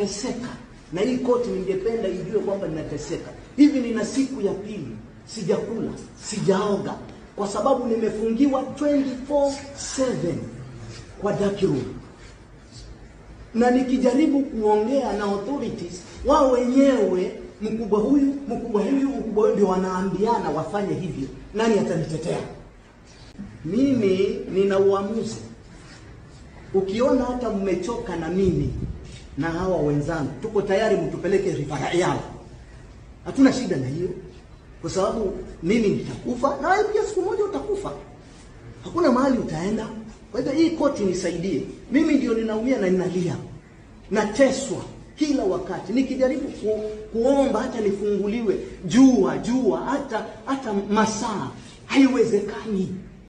ninateseka, na hii koti ningependa ijue kwamba ninateseka. Hivi nina siku ya pili sijakula, sijaoga, kwa sababu nimefungiwa 24/7 kwa dark room na nikijaribu kuongea na authorities wao wenyewe, mkubwa huyu mkubwa huyu mkubwa huyu, ndio wanaambiana wafanye hivyo. Nani atanitetea? Mimi nina uamuzi. Ukiona hata mmechoka na mimi na hawa wenzangu, tuko tayari mtupeleke rifaa yao, hatuna shida na hiyo, kwa sababu mimi nitakufa na wewe pia siku moja utakufa, hakuna mahali utaenda. Kwa hivyo hii koti nisaidie, mimi ndio ninaumia na ninalia, nateswa kila wakati nikijaribu ku, kuomba hata nifunguliwe jua jua hata hata masaa haiwezekani.